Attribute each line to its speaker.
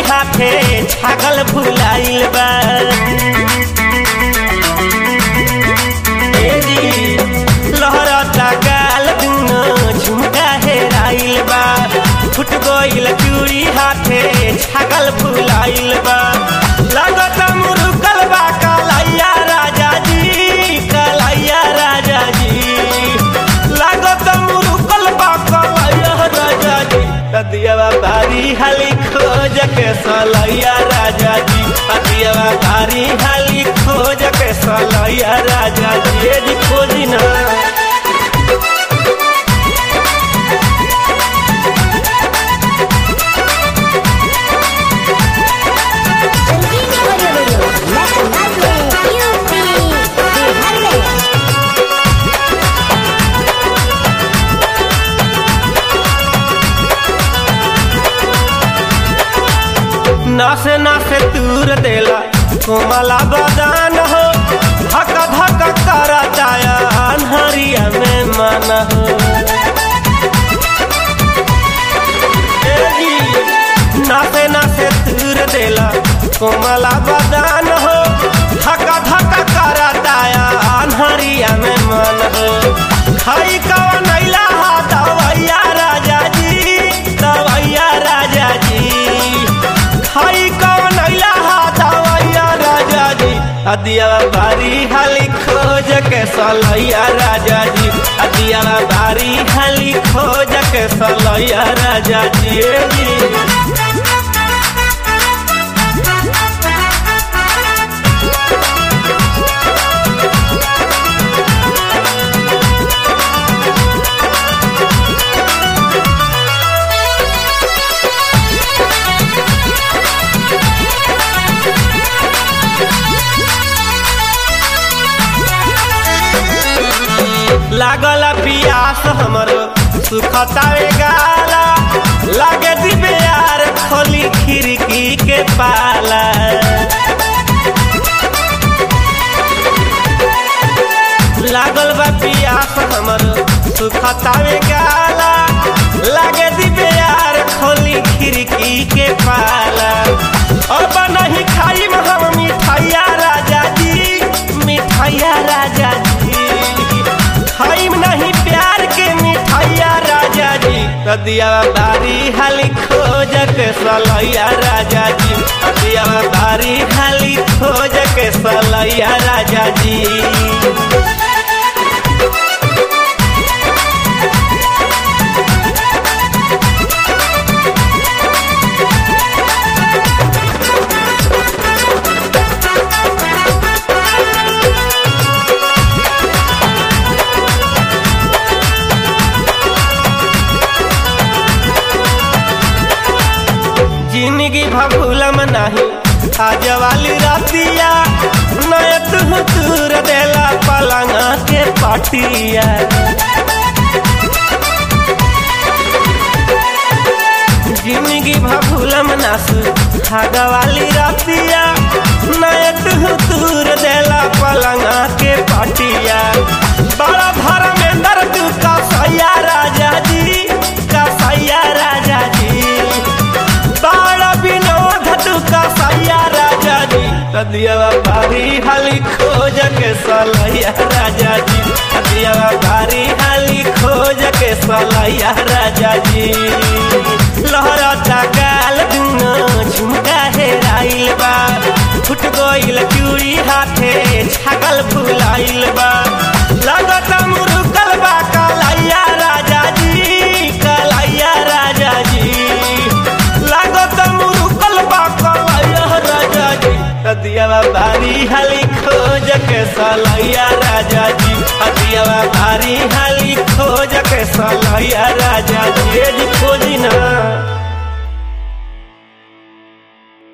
Speaker 1: हाथे छागल भुलाइल बा ए जी, लहरता गाल दुनो झुमका हेराइल बा फुट गइल चूड़ी हाथे छागल भुलाइल बा लागत मुरुकल बा कलैया राजा जी कलैया राजा जी लागत मुरुकल बा कलैया राजा जी दियावा बारी हाली खोज के सलैया राजा जी दियावा बारी हाली खोज के सलैया राजा जी ए जी खोजी ना
Speaker 2: संजीवनी ऑडियो वीडियो मैं अंदाज में यूपी बिहार में
Speaker 1: नासे नासे दूर देला कोमला बदान हो धक धक करता अनहरिया में मन हो ए जी, नासे नासे दूर देला कोमला बदान हो धक धक करता अनहरिया में मन हो खाई कवन नैला हा दवैया राजा जी दवैया राजा जी खाई कौन अइला हा दवैया राजा जी अदिया बारी हाली खोज के सलैया राजा जी अदिया बारी हाली खोज के सलैया राजा जी ए जी लागल पियास हमरो सुखतावे गाला लागे दिबे यार खोली खिड़की के पाला लागल बा पियास हमरो सुखतावे गाला लागे दिबे यार खोली खिड़की के पाला अब नहीं खाई हम मिठाइया राजा जी मिठाइया राजा जी खाइम नहीं प्यार के मिठाइया राजा जी दिया बारी हाली खोज के सलैया राजा जी दिया बारी हाली खोज के सलैया राजा जी जिंदगी भूलम नहीं आज वाली रातिया नय तू दूर देला पलंग के पटिया जिंदगी भूलम नासु भाग वाली रातिया नय तू दूर देला पलंग के पटिया बड़ा धर्मेंद्र तू का सैया राजा जी का सैया राजा जी बाड़ा विनोद तुका सैया राजा जी दिया बारी हाली खोज के सलैया राजा जी दिया बारी हाली खोज के सलैया राजा जी लहरता गाल दुनो झुमका हेराइल बा फुट गइल चूड़ी हाथे छागल भुलाइल बा लागत मुरुकल बा कलैया राजा जी कलैया राजा जी लागत मुरुकल बा कलैया राजा जी दिया बारी हाली खोज के सलैया राजा जी दिया बारी हाली खोज के सलैया राजा जी ए जी खोज